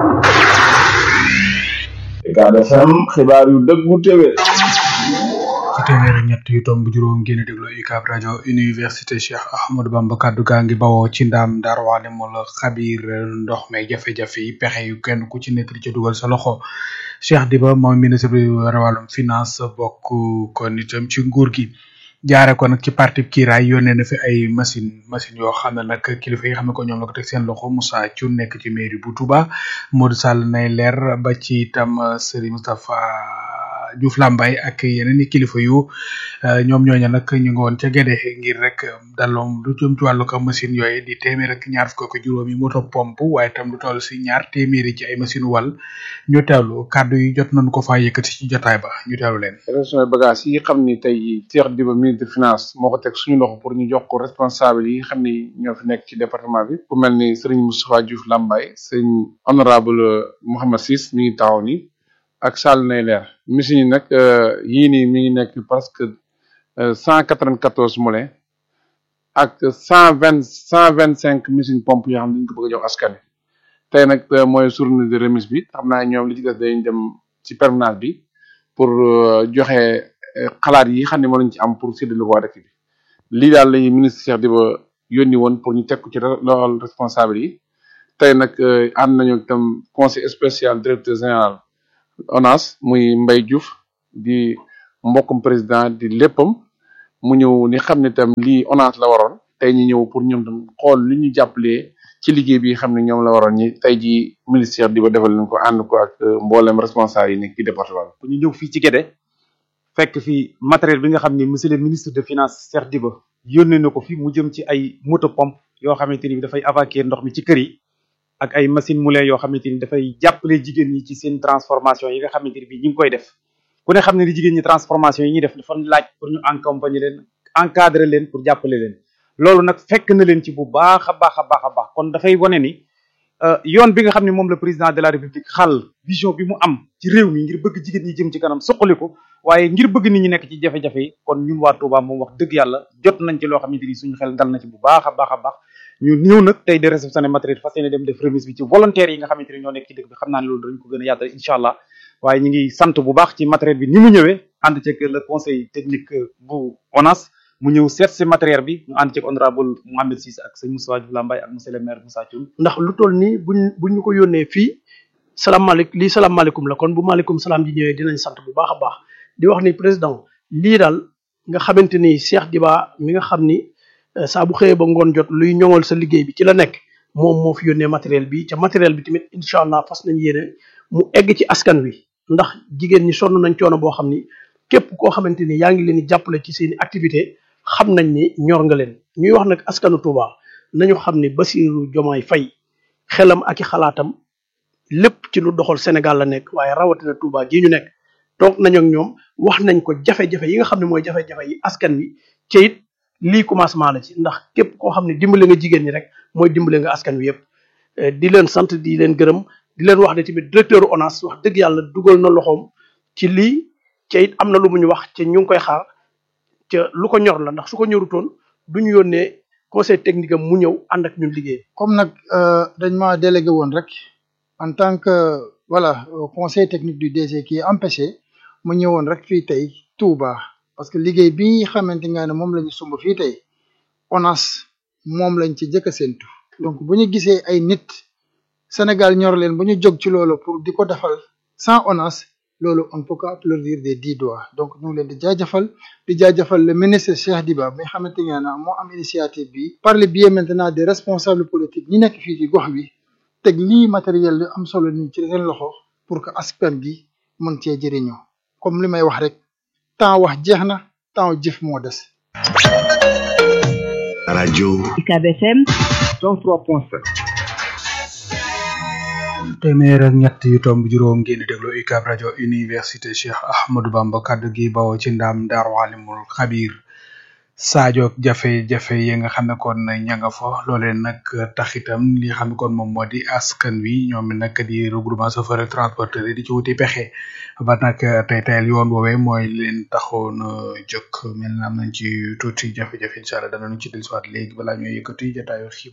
Ucab FM xibaar yu dëggu téwé
ci téeméer ak ñett yu tomb juróom ngeen déglu UCAB rajo université Cheikh Ahmadou Bamba kaddu gaa ngi bawoo ci ndam Daaru Alimul Xabiir ndox me jafe-jafe yi pexe yu kenn ku ci nekk di ca dugal sa loxo Cheikh Diba moom ministre bi war a wàllum finance bokk kon itam ci nguur gi jaare ko nag ci parti kiiraay yónnee na fi ay machine machine yoo xam ne nag kilifa yi xam ne ko ñoom la ko teg seen loxo Moussa Thioune nekk ci mairie bu Touba Modou Sall nay leer ba ci itam Serigne Moustapha Diouf Lambaye ak yeneen i kilifa yu ñoom ñooñu nag ñu ngi woon ca Gédé ngir rek daloom lu jëm ci wàllu ko machine yooyu di téeméer ak ñaar fukk ak juróomi moto pompe waaye tam lu toll si ñaar téeméeri ci ay machine wal ñu teewlu kàddu yi jot nañu ko faa yëkkati ci jotaay ba ñu teewlu leen.
région bagage yi xam ni tey Cheikh Diba ministre finance moo ko teg suñu loxo pour ñu jox ko responsable yi xam ni ñoo fi nekk ci département bi ku mel ni Serigne Moustapha Diouf Lambaye sëñ honorable Mouhamed Ciss mi ngi taxaw ni ak Sall nay leer machine yi nag yii nii mi ngi nekk presque cent quatre-vingt-quatorze moulins ak cent vingt cent vingt cinq machine pompe yoo xam ne dañ ko bëgg a jox askan wi tey nag mooy journée de remise bi xam naa ñoom li ci des dañ dem ci permanence bi pour joxe xalaat yi xam ne moo lañ ci am pour séddale ko waa dëkk bi lii daal lañuy ministre Cheikh Diba yónni woon pour ñu teg ko ci loxol responsable yi tey nag ànd nañu itam conseil spécial directeur général ONAS muy Mbaye Diouf di mbokkum président di léppam mu ñëw ni xam ne tam lii ONAS la waroon tey ñu ñëw pour ñoom tam xool li ñu jàppalee ci liggéey bi xam ne ñoom la waroon ñi tey ji ministère di ba defal leen ko ànd ko ak mboolem responsable yi nekk ci département
ñu ñëw fii ci Guédé fekk fi matériel bi nga xam ne monsieur le ministre de finance Cheikh Diba yónnee na ko fi mu jëm ci ay moto pompe yoo xamante ni dafay évacuer ndox mi ci kër yi ak ay machine moulin yoo xamante ni dafay jàppale jigéen ñi ci seen transformation yi nga xamante ni bii ñu ngi koy def ku ne xam ne ni jigéen ñi transformation yi ñuy def dafa laaj pour ñu accompagner leen encadrer leen pour jàppale leen loolu nag fekk na leen ci bu baax a baax a baax a baax kon dafay wane ni yoon bi nga xam ne moom la président de la république xal vision bi mu am ci réew mi ngir bëgg jigéen ñi jëm ci kanam suqali ko waaye ngir bëgg nit ñi nekk ci jafe-jafe yi kon ñun waa Touba moom wax dëgg yàlla jot nañ ci loo xamante ni suñu xel dal na ci bu baax a baax a baax ñu ñëw nag tey de réceptionné matériel fas yéene dem def remise bi ci volontaires yi nga xamante ni ñoo nekk ci dëkk bi xam naa ne loolu dañ ko gën a yaatal incha allah waaye ñu ngi sant bu baax ci matériel bi ni mu ñëwee ànd ceeg le conseil technique bu ONAS mu ñëw seet si matériel bi ñu ànd ceeg honorable Mohamed Cissé ak sëñ Moussa Diouf Lambaye ak monsieur le maire Moussa Thioune
ndax lu toll nii buñ buñ ñu ko yónnee fii salaamaaleykum lii salaamaaleykum la kon bu maaleykum salaam ji ñëwee dinañ sant bu baax a baax di wax ni président lii daal nga xamante ni Cheikh Diba mi nga xam ni saa bu xëyee ba ngoon jot luy ñoŋal sa liggéey bi ci la nekk moom moo fi yónnee matériel bi ca matériel bi tamit incha allah fas nañ yéene mu egg ci askan wi ndax jigéen ñi sonn nañ coono boo xam ni képp koo xamante ni yaa ngi leen di jàppale ci seen i activité xam nañ ni ñor nga leen ñuy wax nag askanu Touba nañu xam ni Bassirou Diomaye Faye xelam ak i xalaatam lépp ci lu doxal Sénégal la nekk waaye rawatina Touba gii ñu nekk toog nañ ak ñoom wax nañ ko jafe-jafe yi nga xam ne mooy jafe-jafe yi askan wi ci it lii commencement la ci ndax képp koo xam ne dimbale nga jigéen ñi rek mooy dimbale nga askan wi yëpp di leen sant di leen gërëm di leen wax ne tamit directeur ONAS wax dëgg yàlla dugal na loxoom ci lii ca it am na lu mu ñu wax ca ñu ngi koy xaar ca lu ko ñor la ndax su ko ñorutoon du ñu yónnee conseil technique am mu ñëw ànd ak ñun liggéey.
comme nag dañ ma délégué woon rek en tant que voilà conseil technique du DG qui est empêché mu ñëwoon rek fii tey Touba parce que liggéey bi xamante nga ne moom la ñu sumb fii tey ONAS moom lañ ci jëkk a séntu donc bu ñu gisee ay nit Sénégal ñor leen bu ñu jóg ci loolu pour di ko defal sans ONAS loolu on peut pas applaudir des dix doigts donc ñu ngi leen di jaajëfal di jaajëfal le ministre Cheikh Diba mi xamante ne moo am initiative bi par le biais maintenant des responsables politiques ñi nekk fii ci gox bi teg lii matériel lu am solo nii ci seen loxo pour que askan gi mën cee jëriñoo comme li may wax rek temps wax jeex na temps jëf moo des.
rajo
UCAB FM
103.7
téeméer ak ñett yu tomb juróom ngeen di déglu UCAB rajo université Cheikh Ahmadou Bamba kaddu gi bawoo ci ndam Daaru Alimul Xabir Sadio jafe-jafe yi nga xam ne kon ña nga fa loolee nag tax itam li nga xam ne kon moom moo di askan wi ñoom nag di regroupement chauffeur transporteur yi di ci wuti pexe ba nag tey tayal yoon woowee mooy leen taxoon jóg mel na am nañ ci tuuti jafe-jafe incha allah danañu ci dellusiwaat léegi balaa ñuy yëkkati jotaayu xiib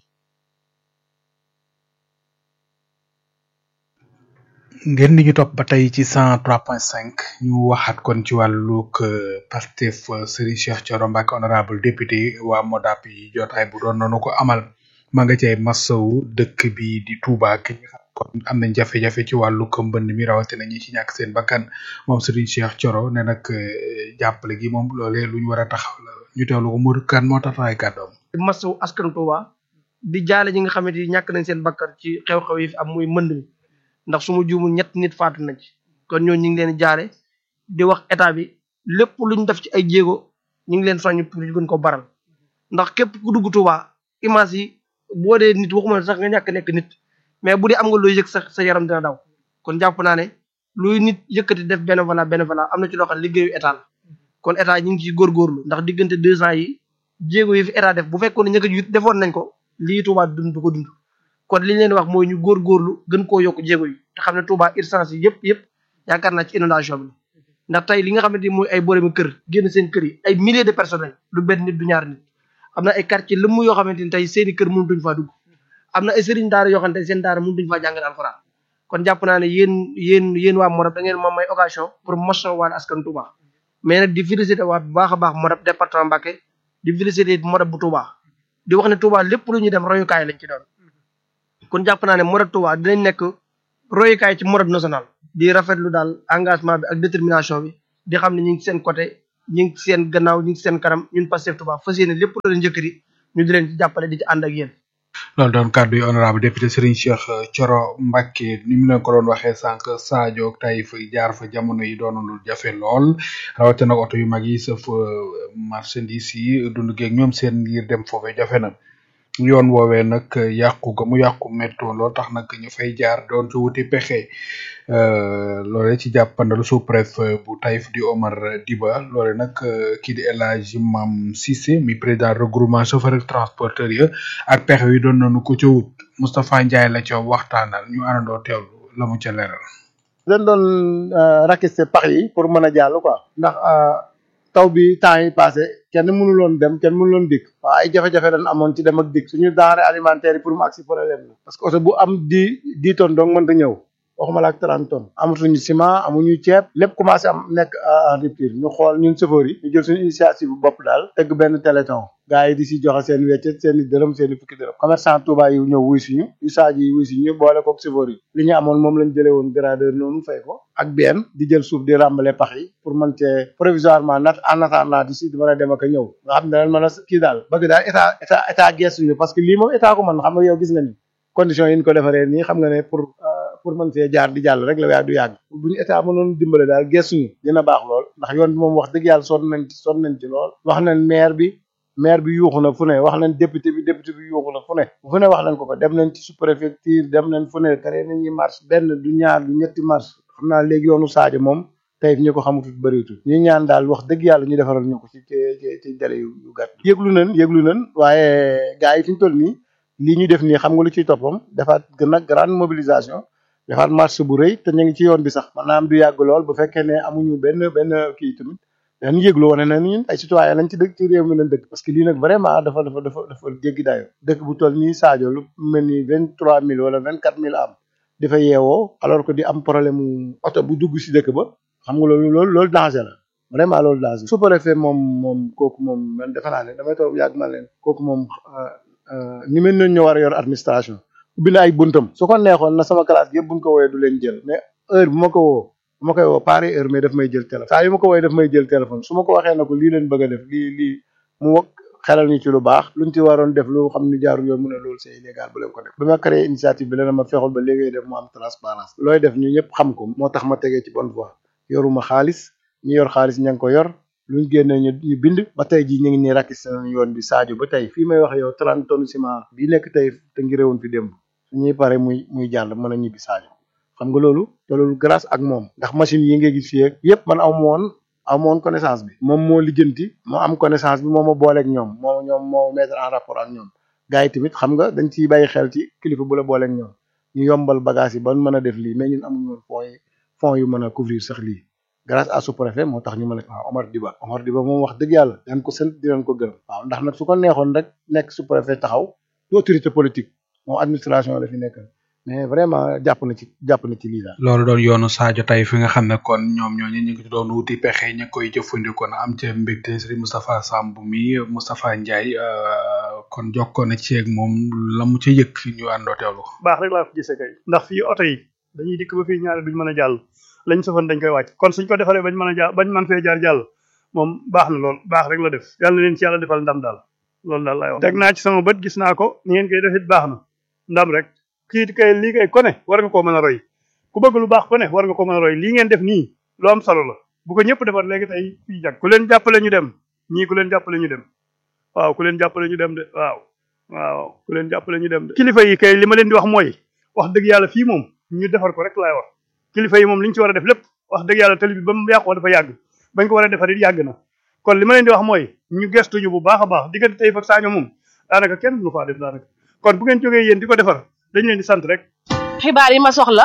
ngeen di ñu topp ba tey ci cent trois point cinq ñu waxaat kon ci wàllug Pastef Serigne Cheikh Thioro Mbacké honorable député waa Modap yi jotaay bu doon noonu ko amal ma nga cay masawu dëkk bi di Touba ki nga xam kon am nañ jafe-jafe ci wàllug mbënd mi rawatina ñi ci ñàkk seen bakkan moom Serigne Cheikh Thioro ne nag jàppale gi moom loolee lu ñu war a taxaw la ñu teewlu ko Modou Kane moo tax ay kàddoom.
masawu askan Touba di jaale ñi nga xamante ni ñàkk nañ seen bakkan ci xew-xew yi fi am muy mënd mi. ndax su ma juumul ñett nit faatu nañ ci kon ñoo ñu ngi leen jaare di wax état bi lépp luñ def ci ay jéego ñu ngi leen soññ pour ñu gën ko baral ndax képp ku dugg Touba image yi boo dee nit waxuma sax nga ñàkk nekk nit mais bu dee am nga looy yëg sa sa yaram dina daw kon jàpp naa ne luy nit yëkkati def bénévolat bénévolat am na ci loo xam liggéeyu état la kon état ñu ngi ciy góorgóorlu ndax diggante deux ans yi jéego yi fi état def bu fekkoon ne ñëkk ji defoon nañ ko lii Touba dund du ko dund kon li ñu leen wax mooy ñu góorgóorlu gën koo yokk jéego yi te xam ne Touba urgence yi yëpp yëpp yaakaar naa ci inondation bi ndax tey li nga xamante ni mooy ay boromi kër génn seen kër yi ay milliers de personnes lu benn nit du ñaar nit am na ay quartier lëmm yoo xamante ni tey seeni kër mënutuñ faa dugg am na ay sëriñ daara yoo xamante ni seen daara mënutuñ faa jàngale alxuraan kon jàpp naa ne yéen yéen yéen waa Modap da ngeen moom may occasion pour motion waat askan Touba mais nag di félicité waat bu baax a baax Modap département Mbacké di félicité Modap bu Touba di wax ne Touba lépp lu ñuy dem royukaay lañ ci doon kon jàpp naa ne Modap Touba dinañ nekk royukaay ci Modap national di rafetlu daal engagement bi ak détermination bi di xam ne ñu ngi seen côté ñu ngi seen gannaaw ñu ngi seen kanam ñun Pastef Touba fas yéene lépp lu leen njëkkati ñu di leen ci jàppale di ci ànd ak yéen
loolu doon kàddu yi honorable député Serigne Cheikh Thioro Mbacké ni mu leen ko doon waxee sànq Sadio ak Taïf jaar fa jamono yi doon lu jafe lool rawatina oto yu mag yi sëf marchandise yi dund geeg ñoom seen ngir dem foofee jafe na yoon woowee nag yàqu ga mu yàqu métto lool tax nag ñu fay jaar doon ci wuti pexe loole ci jàppandalu sous préfet bu Taïf di Omar Diba loole nag kii di El Hadji Mam Cissé mi président regroupement chauffeur ak transporteur ya ak pexe yi doon nañu ko ca wut Moustapha Ndiaye la ca waxtaanal ñu àndandoo teewlu la mu ca leeral.
dañ doon rakiste pax yi pour mën a jàll quoi ndax taw bi temps yi passé kenn mënuloon dem kenn mënuloon dikk waaw ay jafe-jafe dañ amoon ci dem ak dikk suñu denrée alimentaire yi pour mu agsi problème la parce que oto bu am di dix tonnes donc mënta ñëw waxuma la ak trente tonnes amatuñu ciment amuñu ceeb lépp commencé am nekk en rupture ñu xool ñun chauffeur yi ñu jël suñu initiative bu bopp daal tëgg benn téléthon gars yi di si joxe seen weccet seen i dërëm seen i fukki dërëm commerçant Touba yi ñëw wuy suñu usage yi wuy suñu boole kook chauffeur yi li ñu amoon moom lañ jëlee woon gradeur noonu fay ko ak benn di jël suuf di ràmbale pax yi pour mën cee provisoirement nat en attendant di si di mën a dem ak a ñëw nga xam ne daal mën a kii daal bëgg daal état état état gestuñu parce que lii moom état ko mën xam nga yow gis nga ni conditions yi ñu ko defaree nii xam nga ne pour pour mën see jaar di jàll rek la waaye du yàgg bu ñu état mënoon dimbale daal gestuñu dina baax lool ndax yoon bi moom wax dëgg yàlla sonn nañ ci sonn nañ ci lool wax nañ maire bi maire bi yuuxu na fu ne wax nañ député bi député bi yuuxu na fu ne fu ne wax nañ ko ko dem nañ ci sous-préfecture dem nañ fu ne créé nañuy marche benn du ñaar du ñetti marche xam naa léegi yoonu Sadio moom tey ñi ko xamutut bëriwutul ñu ñaan daal wax dëgg yàlla ñu defaral ñu ko ci ci ci délai yu gàtt yëglu nañ yëglu nañ waaye gars yi fi ñu toll nii lii ñu def nii xam nga lu ciy toppam defaat gën a grande mobilisation defaat marche bu rëy te ñu ngi ci yoon bi sax maanaam du yàgg lool bu fekkee ne amuñu benn benn kii tamit dañu yëglu wane na ñun ay citoyen lañ ci dëkk ci réew mi lañ dëkk parce que lii nag vraiment dafa dafa dafa dafa jéggi dayo dëkk bu toll nii Sadio lu mel ni vingt trois mille wala vingt quatre mille am di fa yeewoo alors que di am problème mu oto bu dugg si dëkk ba xam nga loolu loolu loolu danger la vraiment loolu danger su préfet moom moom kooku moom man defe naa ne damay toog yàgg ma leen kooku moom ñu mel noonu ñoo war a yor administration ubbi na ay buntam su ko neexoon na sama classe gi yëpp buñ ko woowee du leen jël mais heure bu ma ko woo bu ma koy woo pare heure mais daf may jël téléphone saa yu ma ko woowee daf may jël téléphone su ma ko waxee na ko lii leen bëgg a def lii lii mu wax xelal ñu ci lu baax luñ ci waroon def lu xam ni jaarul yoon mu ne loolu c'est illégal bu leen ko def bi ma créé initiative bi la ma fexul ba léegi def mu am transparence looy def ñu ñëpp xam ko moo tax ma tegee ci bonne voie yoruma xaalis ñi yor xaalis ña ngi ko yor luñ génne ñu ñu bind ba tey jii ñu ngi nii rakki seen yoon bi Sadio ba tey fii may wax yow 30 tonnes ciment bii nekk tey te ngi réewoon fi démb suñuy pare muy muy jàll mën a ñibbi Sadio xam nga loolu te loolu grâce ak moom ndax machine yi nga gis fii ak yëpp man amu woon amu woon connaissance bi moom moo lijjanti moo am connaissance bi moo ma booleeg ñoom moo ñoom moo mettre en rapport ak ñoom gars yi tamit xam nga dañ ciy bàyyi xel ci kilifa bu la booleeg ñoom ñu yombal bagage yi ba mën a def lii mais ñun amuñu woon fonds yi fonds yu mën a couvrir sax lii grâce à sous-préfet moo tax ñu mën a waaw Omar Diba Omar Diba moom wax dëgg yàlla dañ ko sant di leen ko gërëm waaw ndax nag su ko neexoon rek nekk sous-préfet taxaw du autorité politique moom administration la fi nekk mais vraiment jàpp na ci jàpp na ci lii daal.
loolu doon yoonu Sadio tey fi nga xam ne kon ñoom ñooñu ñu ngi ci doon wuti pexe ña koy jëfandikoo na am ca mbégte Serigne Moustapha Samb mi Moustapha Ndiaye kon jokkoon na ci ak moom la mu ca yëg ñu àndoo teewlu.
baax rek laa ko gisee kay ndax fii oto yi dañuy dikk ba fii ñaari duñ mën a jàll lañ sofoon dañ koy wàcc kon suñ ko defaree bañ mën a jaar bañ mën fee jaar jàll moom baax na lool baax rek la def yàlla na leen ci yàlla defal ndam daal loolu daal laay wax. teg naa ci sama bët gis naa ko ni ngeen koy def it baax na ndam rek kii kay lii kay ko ne war nga koo mën a roy ku bëgg lu baax ko ne war nga koo mën a roy lii ngeen def nii lu am solo la bu ko ñëpp defar léegi tey fii jag ku leen jàppale ñu dem ñii ku leen jàppale ñu dem waaw ku leen jàppale ñu dem de waaw waaw ku leen jàppale ñu dem de kilifa yi kay li ma leen di wax mooy wax dëgg yàlla fii moom ñu defar ko rek laay wax kilifa yi moom li ñu ci war a def lépp wax dëgg yàlla tali bi ba mu yàqoo dafa yàgg bañ ko war a defar it yàgg na kon li ma leen di wax mooy ñu gestuñu bu baax a baax diggante tey fa Sadio moom daanaka kenn lu faa def daanaka kon bu ngeen jógee yéen di ko defar dañ leen di sant rek
xibaar yi ma soxla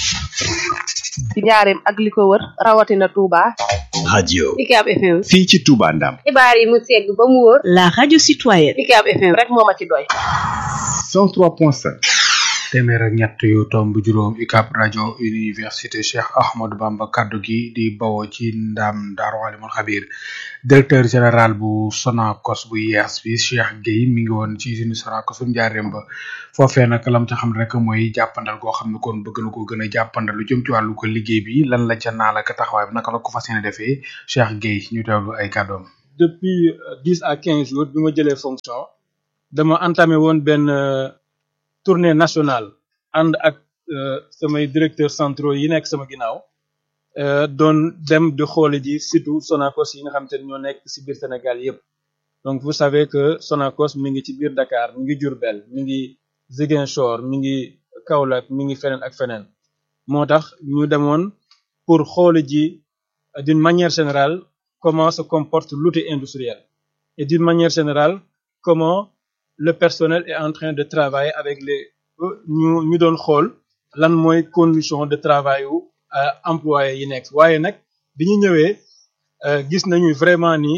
ci njaareem ak li ko wër rawatina Touba.
radio
UCAB FM.
fii ci Touba Ndam
xibaar yi mu segg ba mu wóor. La radio citoyenne. UCAB FM.
rek moo ma ci doy.
103.5
téeméer ak ñett yu tomb juróom UCAB rajo université Cheikh Ahmadou Bamba kaddu gi di bawoo ci ndam Daaru Alimul Xabir directeur général bu Sonacos bu yees bi Cheikh Gueye mi ngi woon ci usine Sonacos bu njaareem ba foofee nag lam ca xam rek mooy jàppandal goo xam ne kon bëgg na ko gën a jàppandal lu jëm ci wàllu ko liggéey bi lan la ca naal ak taxawaay bi naka la ko fas yéene defee Cheikh Gueye ñu teewlu ay kàddoom.
depuis dix à quinze jours bi ma jëlee fonction dama entamé woon benn tournée nationale ànd ak samay directeurs centraux yi nekk sama ginnaaw doon dem di xoole ji surtout Sonacos yi nga xam te ne ñoo nekk ci biir Sénégal yépp donc vous savez que Sonacos mi ngi ci biir Dakar mi ngi Diourbel mi ngi Ziguinchor mi ngi Kaolack mi ngi feneen ak feneen moo tax ñu demoon pour xoole ji d'une manière générale comment se comporte l'outil industriel et d'une manière générale comment le personnel est en train de travailler avec les ñu ñu doon xool lan mooy condition de travail yu employé yi nekk waaye nag bi ñu ñëwee gis nañu vraiment ni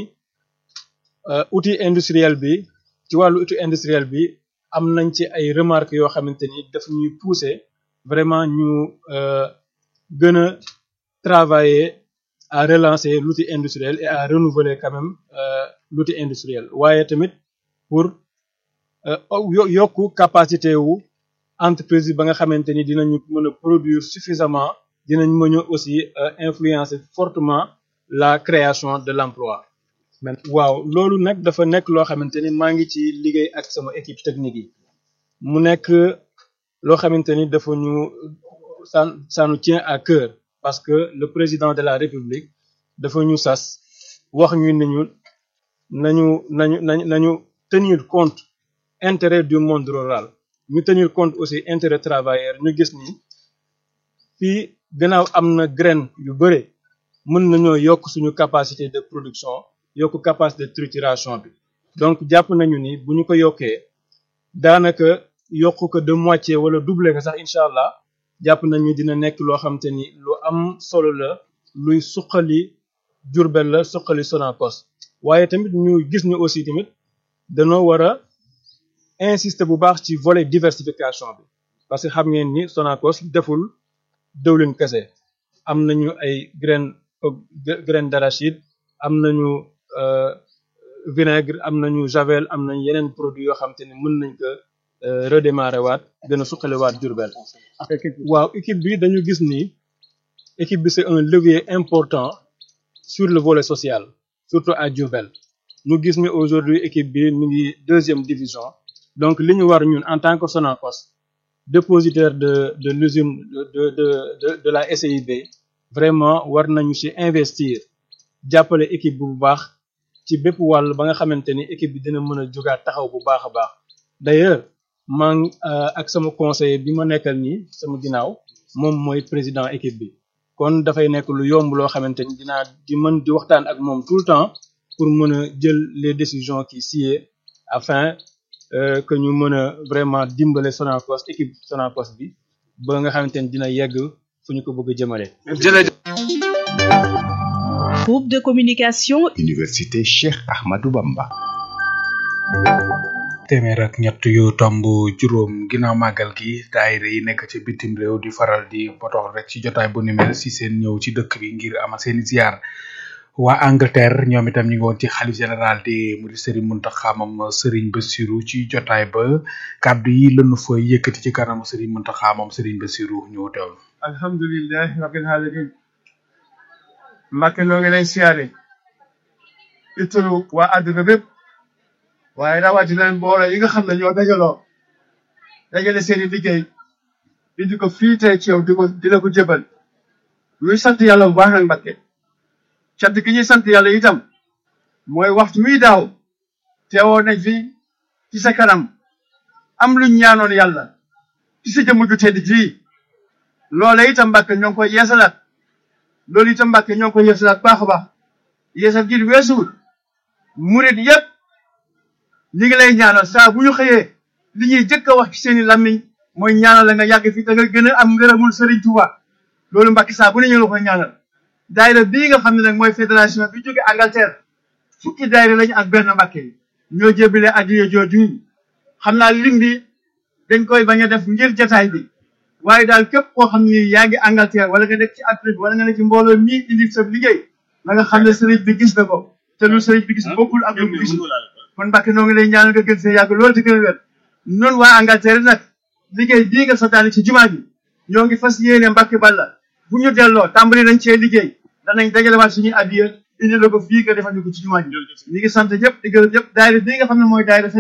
outil industriel bi ci wàllu outil industriel bi am nañ ci ay remarques yoo xamante ni daf ñuy pousser vraiment ñu gën a travailler à relancer l'outil industriel et à renouveler quand même l'outil industriel waaye tamit pour yokku capacité wu entreprise ba nga xamante ni dinañu mën a produire suffisamment dinañ mën a aussi influencer fortement la création de l'emploi waaw loolu nag dafa nekk loo xamante ni maa ngi ci liggéey ak sama équipe technique yi mu nekk loo xamante ni dafa ñu ça ça nous tient à cœur parce que le président de la république dafa ñu sas wax ñu ni ñu nañu nañu nañu nañu tenir compte intérêt du monde rural ñu tenir compte aussi intérêt travailleur ñu gis ni fii gannaaw am na graine yu bëre mën nañoo yokk suñu capacité de production yokk capacité de trituration bi donc jàpp nañu ni bu ñu ko yokkee daanaka yokk ko de moitié wala doubler ko sax incha allah jàpp nañu dina nekk loo xam te ni lu am solo la luy suqali Jurbel la suqali Sonacos waaye tamit ñu gis ni aussi tamit danoo war a insister bu baax ci volet diversification bi parce que xam ngeen ni Sonacos deful dëwlin kese am nañu ay graine graine d'arachide am nañu vinaigre am nañu javel am nañu yeneen produit yoo xam te ne mën nañ ko redémarrer waat gën a suqaliwaat Diourbel waaw équipe bi dañu gis ni équipe bi c'est un levier important sur le volet social surtout à Diourbel ñu gis ni aujourd'hui équipe bi mi ngi deuxième division donc li ñu war ñun en tant que Sonacos dépositaire de de l'usine de de de de la SIB vraiment war nañu ci investir jàppale équipe bi bu baax ci bépp wàll ba nga xamante ni équipe bi dina mën a jógaat taxaw bu baax a baax d'ailleurs maa ngi ak sama conseiller bi ma nekkal nii sama ginnaaw moom mooy président équipe bi kon dafay nekk lu yomb loo xamante ni dinaa di mën di waxtaan ak moom tout le temps pour mën a jël les décisions qui sied afin euh, que ñu mën a vraiment dimbale Sonacos équipe Sonacos bi ba nga xamante ni dina yegg fu ñu ko bëgg a jëmale.
Groupe de communication
Université Cheikh Ahmadou Bamba.
téeméer ak ñett yu tomb juróom ginnaaw màggal gi daayira yi nekk ci bitim réew di faral di potox rek ci jotaay bu ni mel si seen ñëw ci dëkk bi ngir amal seeni ziar waa Angleterre ñoom itam ñu ngi woon ci xalif général di mu di Serigne Mountakha moom Serigne Bassirou ci jotaay ba kàddu yi lënu fa yëkkati ci kanamu Serigne Mountakha moom Serigne Bassirou ñu teew
alhamdulilah rabbil alamin Mbàkke noo ngi lay siyaare itulu waa àdduna bépp waaye rawatina mbooloo yi nga xam ne ñoo dajaloo dajale seeni liggéey indi ko fii tey ci yow di ko di la ko jëbal ñuy sant yàlla bu baax nag Mbàkke cant gi ñuy sant yàlla itam mooy waxtu muy daaw teewoo nañ fi ci sa kanam am luñ ñaanoon yàlla ci sa jëmm ju tedd ji loole itam Mbàkke ñoo ngi koy yeesalaat loolu itam Mbàkke ñoo ngi koy yeesalaat baax a baax yeesal gi weesuwul murit yépp ñi ngi lay ñaanal saa bu ñu xëyee li ñuy jëkk a wax ci seeni làmmiñ mooy ñaanal la nga yàgg fi te nga gën a am ngërëmul Serigne Touba loolu Mbàkke saa bu ne ñu la koy ñaanal daayira bii nga xam ne nag mooy fédération bi jóge Angleterre fukki daayira lañu ak benn Mbàkke ñoo jébile addiya jooju xam naa lim bi dañ koy bañ a def ngir jataay bi waaye daal képp koo xam ni yaa ngi Angleterre wala nga nekk ci Afrique wala nga nekk ci mbooloo mii indi sa liggéey na nga xam ne sëriñ bi gis na ko te lu sëriñ bi gis bokkul ak lu mu gisul kon Mbàkke noo ngi lay ñaanal nga gën see yàgg loolu te gën a wér noonu waa Angleterre nag liggéey bii nga santaane ci jumaa bi ñoo ngi fas yéene Mbàkke Balla bu ñu delloo tàmbali nañ cee liggéey danañ dajalewaat suñuy addiya indi la ko fii nga defal ñu ko ci jumaa ji ñu ngi sant ñëpp di gërëm ñëpp daayira bii nga xam ne mooy daayira